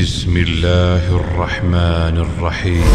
بسم الله الرحمن الرحيم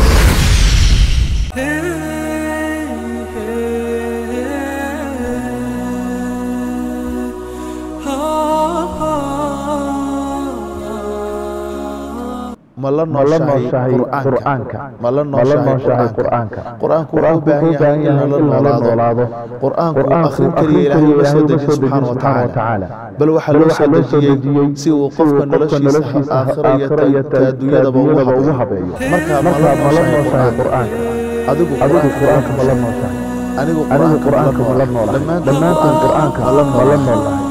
ma la ma la nooshahay nooshahay qur'aanka qur'aanka ma la ma la nooshahay nooshahay qur'aanka qur'aanka qur'aanku wuxuu u qur'aanku baahan wuxuu u yahay baahan in yahay lala in lala noolaado noolaado qur'aanku qur'aanku akhrin akhrin keliya keliya ilaahay uma ilaahay soo uma dejin soo subxaana dejin wa subxaana wa tacaala tacaala bal waxaa bal loo waxaa soo loo soo dejiyey dejiyey si uu si qofka uu qofka noloshiisa noloshiisa aakhira iyo aakhira iyo ta- ta adduunyadaba ugu adduunyadaba ugu habeeyo habeeyo markaa ma la markaa ma la nooshahay nooshahay qur'aanka qur'aanka adigu adigu qur'aanka qur'aanka ma la nooshahay anigu anigu qur'aanka ma la qur'aanka ma la noolahay noolahay dhammaanteen dhammaanteen qur'aanka qur'aanka ma la ma la noolahay noolahay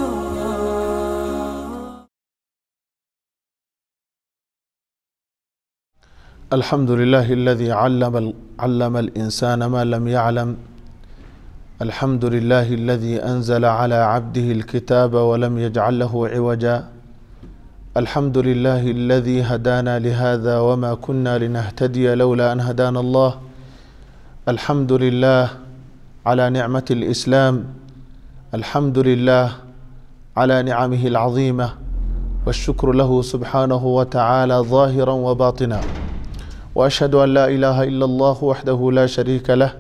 الحمد لله الذي علم علم الإنسان ما لم يعلم الحمد لله الذي أنزل على عبده الكتاب ولم يجعل له عوجا الحمد لله الذي هدانا لهذا وما كنا لنهتدي لولا أن هدانا الله الحمد لله على نعمة الإسلام الحمد لله على نعمه العظيمة والشكر له سبحانه وتعالى ظاهرا وباطنا واشهد ان لا اله الا الله وحده لا شريك له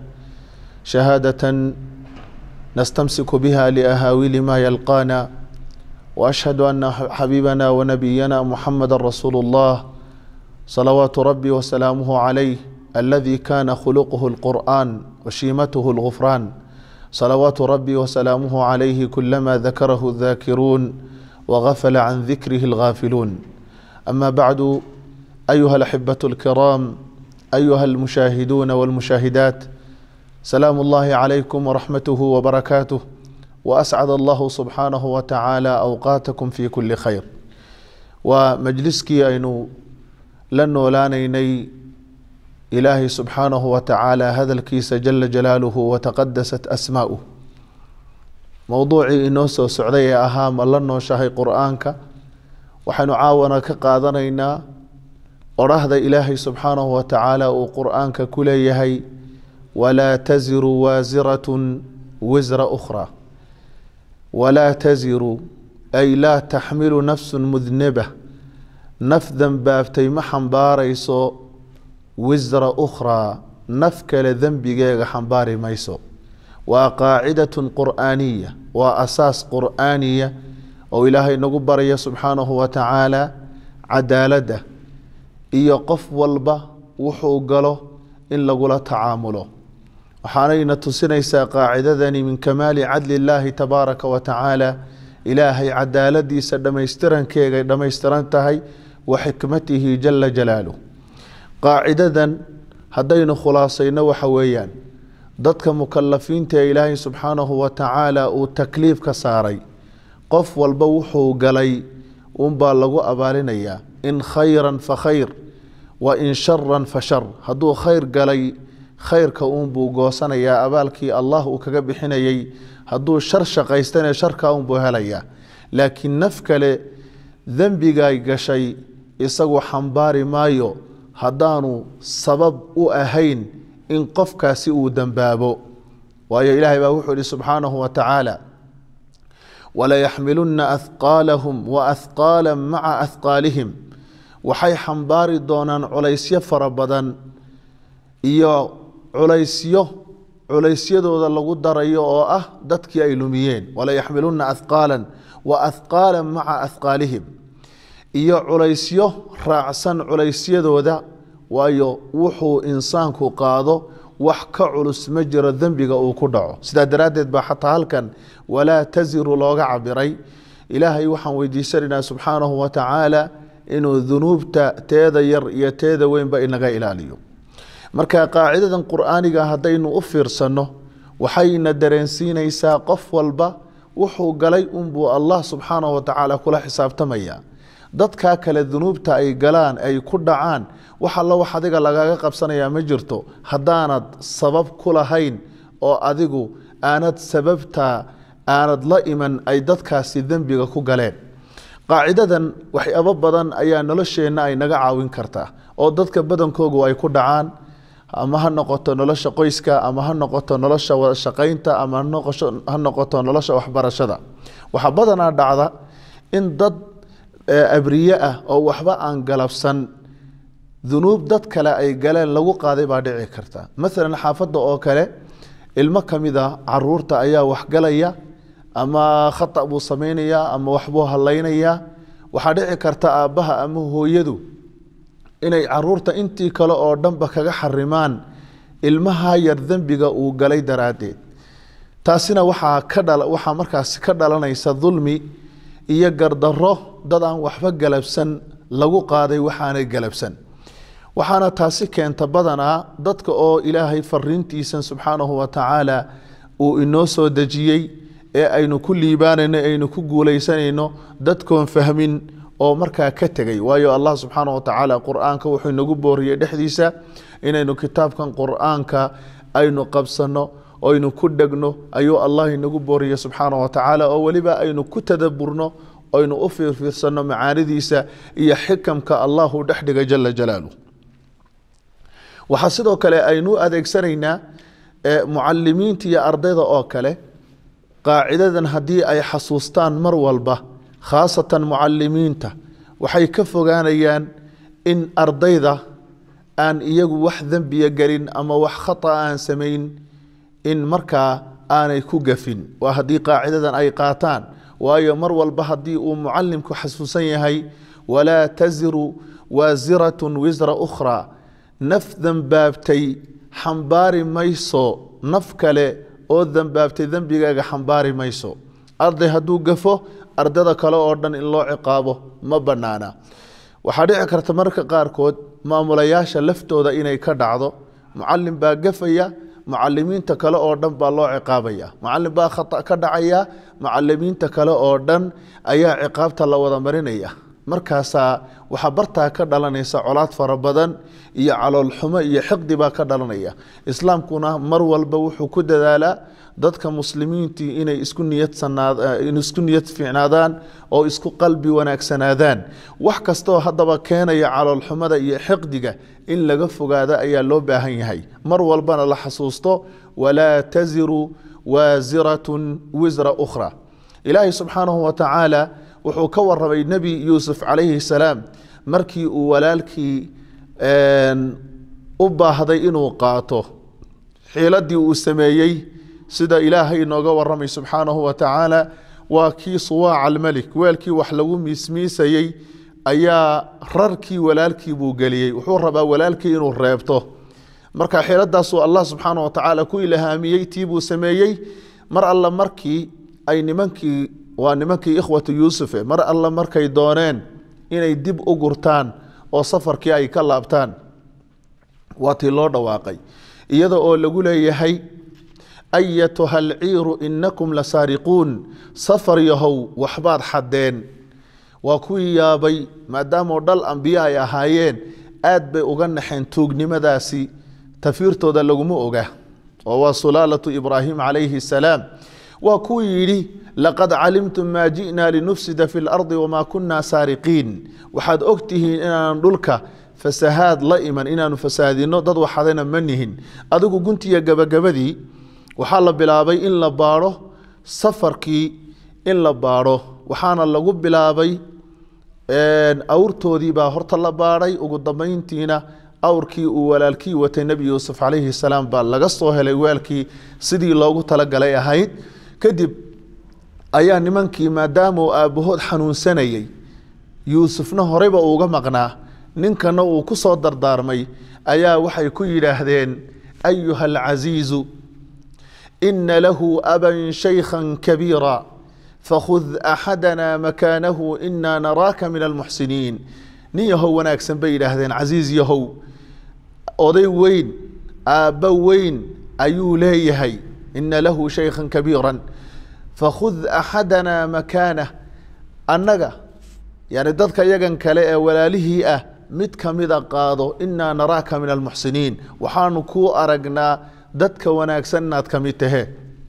شهاده نستمسك بها لاهاويل ما يلقانا واشهد ان حبيبنا ونبينا محمد رسول الله صلوات ربي وسلامه عليه الذي كان خلقه القران وشيمته الغفران صلوات ربي وسلامه عليه كلما ذكره الذاكرون وغفل عن ذكره الغافلون اما بعد أيها الأحبة الكرام أيها المشاهدون والمشاهدات سلام الله عليكم ورحمته وبركاته وأسعد الله سبحانه وتعالى أوقاتكم في كل خير ومجلسكي أينو لن لانيني إلهي سبحانه وتعالى هذا الكيس جل جلاله وتقدست أسماؤه موضوعي إنو سو سعودية أهام لنو شاهي قرآنك وحنو عاونا كقادنينا odhahda ilaahay subxaanahu wa tacaala uu qur-aanka ku leeyahay walaa taziru waasiratun wisra ukhraa walaa taziru ay laa taxmilu nafsun mudnaba naf dembaabtay ma xambaarayso wisra ukhraa naf kale dembigeega xambaari mayso waa qaacidatun qur'aaniya waa asaas qur'aaniya oo ilaahay nagu baraya subxaanahu wa tacaala cadaaladda iyo qof walba wuxuu galo in lagula tacaamulo waxaanayna tusinaysaa qaacidadani min kamaali cadli illaahi tabaaraka wa tacaala ilaahay cadaaladiisa dhammaystirankeegay dhammaystiran tahay wa xikmatihi jala jalaaluh qaacidadan haddaynu khulaasayno waxa weeyaan dadka mukalafiinta ee ilaahay subxaanahu wa tacaala uu takliif ka saaray qof walba wuxuu galay unbaa lagu abaalinayaa in khayran fa khayr wa in sharan fa shar hadduu khayr galay khayrka uunbuu goosanayaa abaalkii allah uu kaga bixinayay hadduu shar shaqaystane sharka uunbuu helayaa laakiin naf kale dembigay gashay isagu xambaari maayo haddaanu sabab u ahayn in qofkaasi uu dembaabo waayo ilaahay baa wuxuu ihi subxaanahu wa tacaala walayaxmilunna ahqaalahum wa ahqaala maca ahqaalihim waxay xambaari doonaan culaysyo fara badan iyo culaysyo culaysyadooda lagu darayo oo ah dadkii ay lumiyeen walayaxmilunna ahqaalan wa ahqaalan maca ahqaalihim iyo culaysyo raacsan culaysyadooda waayo wuxuu insaanku qaado wax ka culus ma jiro dembiga uu ku dhaco sidaa daraaddeed baa xataa halkan walaa taziru looga cabiray ilaahay waxaan weydiisanaynaa subxaanahu wa tacaala inuu dunuubta teeda yar iyo teeda weynba inaga ilaaliyo marka qaacidadan qur'aaniga haddaynu u fiirsanno waxayna dareensiinaysaa qof walba wuxuu galay unbuu allah subxaanahu wa tacaala kula xisaabtamaya dadkaa kale dunuubta ay galaan ay ku dhacaan wax alla wax adiga lagaga qabsanayaa ma jirto haddaanad sabab ku lahayn oo adigu aanad sababta aanad la iman ay dadkaasi dembiga ku galeen qaacidadan waxyaabo badan ayaa nolosheenna ay naga caawin kartaa oo dadka badankoogu ay ku dhacaan ama ha noqoto nolosha qoyska ama ha noqoto nolosha wada shaqaynta ama ha noqoto nolosha waxbarashada waxaa badanaa dhacda in dad abriye ah oo waxba aan galabsan dunuub dad kale ay galeen lagu qaaday baa dhici karta maalan xaafadda oo kale ilmo ka mid a caruurta ayaa waxgalaya ama khata buu samaynayaa ama waxbuu hadlaynayaa waxaa dhici karta aabbaha ama hooyadu inay caruurta intii kale oo dhanba kaga xarimaan ilmaha yar dembiga uu galay daraaddeed taasina waxaa ka dha waxaa markaasi ka dhalanaysa dulmi iyo gardarro dad aan waxba galabsan lagu qaaday waxaanay galabsan waxaana taasi keenta badanaa dadka oo ilaahay fariintiisan subxaanahu wa tacaala uu inoo soo dejiyey ee aynu ku liibaanayno aynu ku guulaysanayno dadkoon fahmin oo markaa ka tegay waayo allah subxaana wa tacaala qur-aanka wuxuu inagu booriyey dhexdiisa inaynu kitaabkan qur-aanka aynu qabsanno aynu ku dhegno ayuu allah inagu booriyey subxaana wa tacaala oo weliba aynu ku tadaburno aynu u fiirfiirsanno macaanidiisa iyo xikamka allahu dhexdhiga jala jalaalu waxaa sidoo kale aynu adeegsanaynaa mucalimiinta iyo ardayda oo kale qaacidadan haddii ay xasuustaan mar walba khaasatan mucalimiinta waxay ka fogaanayaan in ardayda aan iyagu wax dembiya gelin ama wax khata aan samayn in markaa aanay ku gafin waa haddii qaacidadan ay qaataan waayo mar walba haddii uu mucalimku xasuusan yahay walaa taziru waasiratun wisra ukhraa naf dembaabtay xambaari mayso naf kale oo dembaabtay dembigaaga xambaari mayso arday hadduu gafo ardada kale oo dhan in loo ciqaabo ma bannaana waxaa dhici karta marka qaarkood maamulayaasha laftooda inay ka dhacdo mucalim baa gafaya mucalimiinta kale oo dhan baa loo ciqaabaya mucalim baa khata ka dhacaya mucalimiinta kale oo dhan ayaa ciqaabta la wada marinaya markaasaa waxaa bartaa ka dhalanaysa colaad fara badan iyo caloolxumo iyo xiqdi baa ka dhalanaya islaamkuna mar walba wuxuu ku dadaalaa dadka muslimiintii inay isku niyadisku niyad fiicnaadaan oo isku qalbi wanaagsanaadaan wax kastaoo haddaba keenaya caloolxumada iyo xiqdiga in laga fogaado ayaa loo baahan yahay mar walbana la xasuusto walaa taziru waasiratun wisra ukhra ilaahay subxaanahu wa tacaala wuxuu ka warramay nebi yuusuf calayhi salaam markii uu walaalkii u baahday inuu qaato xiiladii uu sameeyey sida ilaahay inooga warramay subxaanahu wa tacaala waa kii suwaaca almelik weelkii wax lagu miismiisayey ayaa rarkii walaalkii buu geliyey wuxuu rabaa walaalkii inuu reebto marka xiiladaasuu allah subxaana wa tacaala ku ilhaamiyey tii buu sameeyey mar alle markii ay nimankii waa nimankii ikhwatu yuusufe mar alle markay dooneen inay dib u gurtaan oo safarkii ay ka laabtaan waa tii loo dhawaaqay iyada oo lagu leeyahay ayatuha alciiru inakum la saariquun safar yahow waxbaad xadeen waa kuwii yaabay maadaamoo dhal ambiye ay ahaayeen aad bay uga naxeen tuugnimadaasi tafiirtooda laguma oga oo waa sulaalatu ibraahim calayhi salaam waa kuwii yidhi laqad calimtum maa ji'naa linufsida fi lardi wamaa kunna saariqiin waxaad og tihiin inaanan dhulka fasahaad la iman inaanu fasaadino dad waxadayna ma nihin adigu guntiya gabagabadii waxaa la bilaabay in la baadho safarkii in la baadho waxaana lagu bilaabay awrtoodii baa horta la baadhay ugu dambayntiina awrkii uu walaalkii watay nebi yuusuf calayhi salaam baa laga soo helay weelkii sidii loogu talagalay ahayd kadib ayaa nimankii maadaamauu aabbahood xanuunsanayey yuusufna horeyba uuga maqnaa ninkana uu ku soo dardaarmay ayaa waxay ku yidhaahdeen ayuha alcasiizu ina lahu aban shaykhan kabiira fakhud axadana makaanahu inaa naraaka min almuxsiniin nin yahow wanaagsan bay yidhaahdeen casiis yahow oday weyn aabba weyn ayuu leeyahay ina lahu shaykhan kabiiran fakhud axadana makaanah annaga yani dadka yagan kale ee walaalihii ah mid kamida qaado inaa naraaka min almuxsiniin waxaanu kuu aragnaa dadka wanaagsan inaad ka mid tahe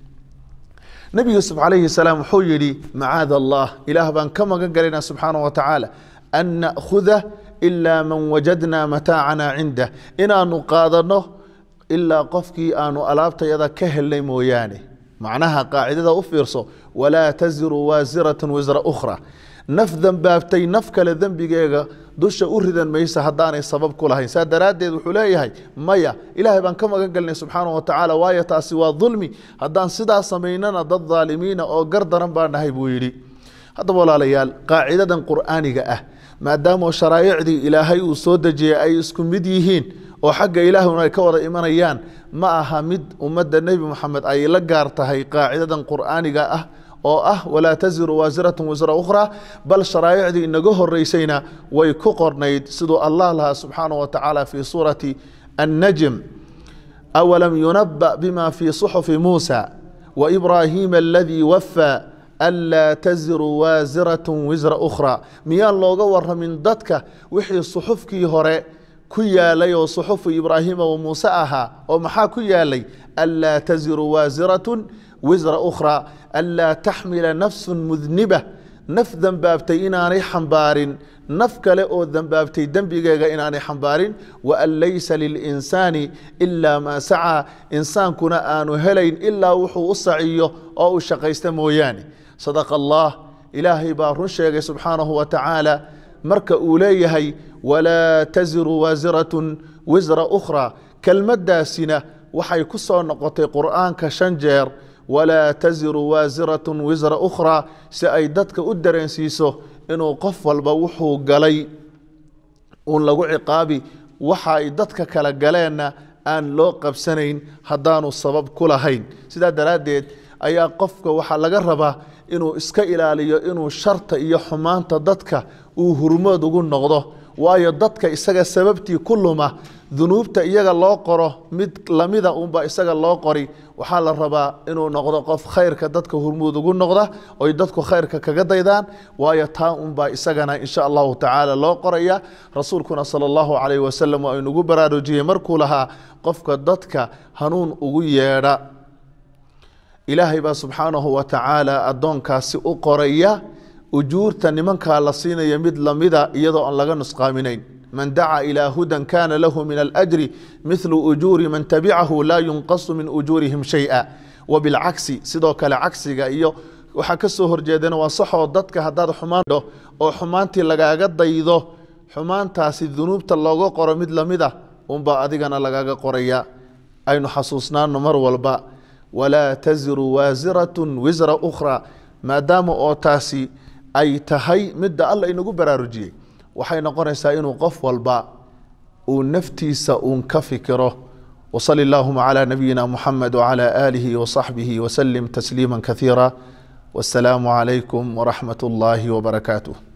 nebi yuusuf calayhi salaam wuxuu yidhi macaada allah ilaah baan ka magan galaynaa subxaana wa tacaala an na'khuda ilaa man wajadnaa mataacana cindah inaanu qaadanno ilaa qofkii aanu alaabtayada ka helnay mooyaane macnaha qaacidada u fiirso walaa taziru waasiratu wisra ukhra naf dembaabtay naf kale dembigeega dusha u ridan maysa haddaanay sabab ku lahayn saa daraaddeed wuxuu leeyahay maya ilaahay baan ka magan gelnay subxaanahu watacaala waayo taasi waa dulmi haddaan sidaa samaynana dad daalimiina oo gar daran baa nahay buu yidhi haddaba walaalayaal qaacidadan qur'aaniga ah maadaama sharaa'icdii ilaahay uu soo dejiyey ay isku mid yihiin oo xagga ilaahuna ay ka wada imanayaan ma aha mid ummadda nebi moxamed ay la gaar tahay qaacidadan qur'aaniga ah oo ah walaa taziru waasiratun wisra ukhraa bal sharaa'icdii inaga horeysayna way ku qornayd siduu allah lahaa subxaanahu wa tacaala fii suurati annajm awalam yunaba bima fii suxufi muusa waibraahiima aladii wafaa anlaa taziru waasiratun wisra ukhraa miyaan looga waramin dadka wixii suxufkii hore ku yaalay oo suxufu ibraahiima wa muuse ahaa oo maxaa ku yaalay anlaa taziru waasiratun wisra ukhraa anlaa taxmila nafsun mudniba naf dembaabtay inaanay xambaarin naf kale oo dembaabtay dembigeega inaanay xambaarin waan laysa lilinsaani ilaa maa sacaa insaankuna aanu helayn ilaa wuxuu u saciyo oo uu shaqaysta mooyaane sadaqa allah ilaahay baa run sheegay subxaanahu wa tacaala marka uu leeyahay walaa taziru waasiratun wisra ukhraa kelmaddaasina waxay ku soo noqotay qur'aanka shan jeer walaa taziru waasiratun wisra ukhraa si ay dadka u dareensiiso inuu qof walba wuxuu galay uun lagu ciqaabi waxa ay dadka kala galeenna aan loo qabsanayn haddaanu sabab ku lahayn sidaa daraaddeed ayaa qofka waxaa laga rabaa inuu iska ilaaliyo inuu sharta iyo xumaanta dadka uu hurmood ugu noqdo waayo dadka isaga sababtii ku luma dunuubta iyaga loo qoro mid lamida unba isaga loo qori waxaa la rabaa inuu noqdo qof khayrka dadka hurmuud ugu noqda oy dadku khayrka kaga daydaan waayo taa unbaa isagana insha allahu tacaala loo qoraya rasuulkuna sala allahu calayh wasalam waa inugu baraarujiyey markuu lahaa qofka dadka hanuun ugu yeedha ilaahay baa subxaanahu wa tacaala addoonkaasi u qoraya ujuurta nimankaa la siinaya mid lamida iyadoo aan laga nusqaaminayn man dacaa ilaa hudan kana lahu min alajri mithlu ujuuri man tabicahu laa yunqasu min ujuurihim shay-a wabilcagsi sidoo kale cagsiga iyo waxaa ka soo horjeedana waa saxoo dadka haddaad xumaandho oo xumaantii lagaaga daydo xumaantaasi dunuubta looga qoro mid lamida unbaa adigana lagaaga qoraya aynu xasuusnaano mar walba walaa taziru waasiratun wisra ukhraa maadaama oo taasi ay tahay midda alla inagu baraarujiyey waxay noqonaysaa inuu qof walba uu naftiisa uun ka fikiro wsali allahuma cla nabiyina muxamed wcla aalihi wsaxbihi wslim tasliima kaiira wasalaamu calaykum waraxmat اllahi wbarakaatuh